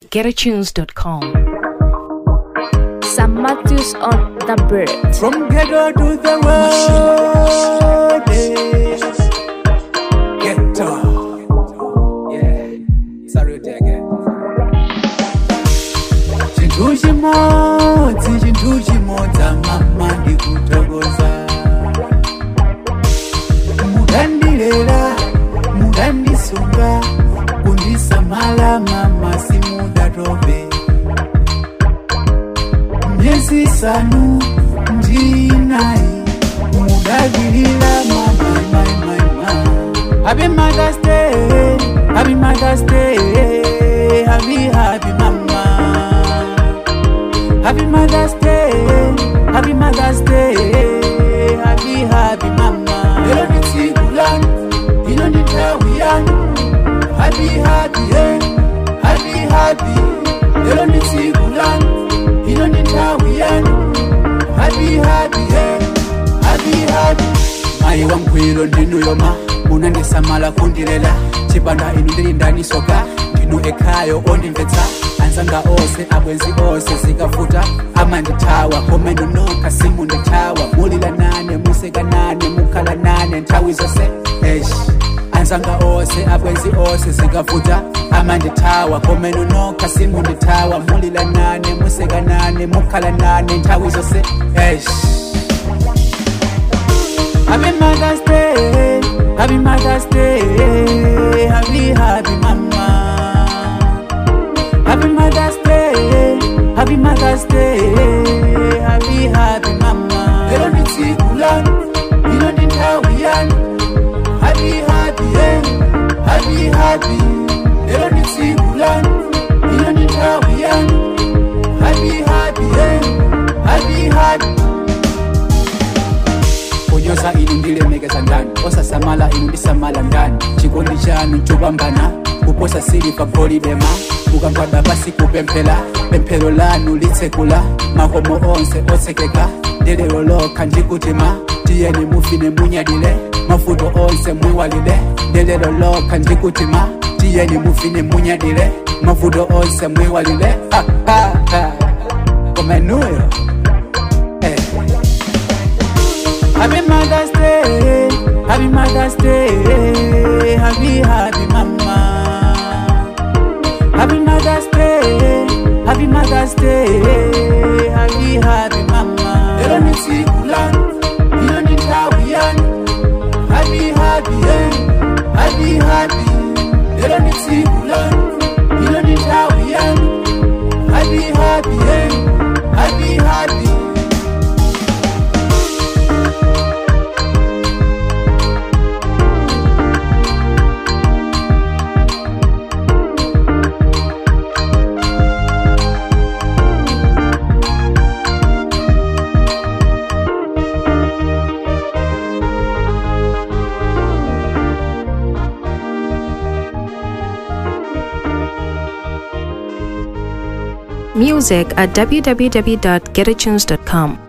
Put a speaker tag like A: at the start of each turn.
A: getatunes.com.
B: Sam Matthews on the bird.
C: From ghetto to the world. yes. Ghetto. Yeah. Salute again. Chintu chimodzi, chintu chimodza mama ndikutokoza. Mudandilera, mudandisunga, kundisamala mama simudatope. myezi isanu ndinayi mudagirira mamaimaimaima happy mothers day happy mothers day happy happy mama happy mothers day happy mothers day happy happy mama lero ndi tsiku lanu ino ndi nthawi yanu happy happy hey. happy happy lero ndi tsiku lanu ino ndi nthawi yanu happy happy hey. happy happy mayi wamgwiro ndinuyoma munandisamala kundilela chipanda inu ndili ndanisoka ndinu ekhayo ondimvetsa anzanga onse abwenzi onse zikavuta amandithawa kome nunuka simundithawa mulila nane museka nane mukhala nane nthawi zonse esh anzanga onse abwenzi onse zikavuta amandithawa kome nunuka simundithawa mulila nane museka nane mukhala nane nthawi zonse esh Happy Mother's Day, Happy Mother's Day, Happy Happy Mama. Happy Mother's Day, Happy Mother's Day, Happy Happy Mama. Lero ndi tsiku lanu, ino ndi nthawi yanu. Happy Happy hey, Happy Happy. Lero ndi tsiku lanu, ino ndi nthawi yanu. Happy Happy hey, Happy Happy. kunyoza inu ndilemekeza ndani osasamala inu ndisamala ndani chikondi chanu chopambana kuposa siliva golidema ukagwada pasi kupemphera pemphero lanu litsekula makomo onse otsekeka ndelero lokha ndikutima tiyeni mufine munyadile mavuto onse mwiwalile ndelero lokha ndikutima tiyeni mufine munyadile mavuto onse mwiwalile ha, ha, ha. komenuyo eh. Happy Mother's Day, Happy Mother's Day, Happy Happy Mama. Happy Mother's Day, Happy Mother's Day, Happy Happy Mama. Lero ni tsiku lanu, ino ni nthawi yanu. Happy Happy hey, Happy Happy. Lero ni tsiku lanu, ino ni nthawi yanu. Happy Happy hey, Happy Happy.
A: Music at www.getatunes.com.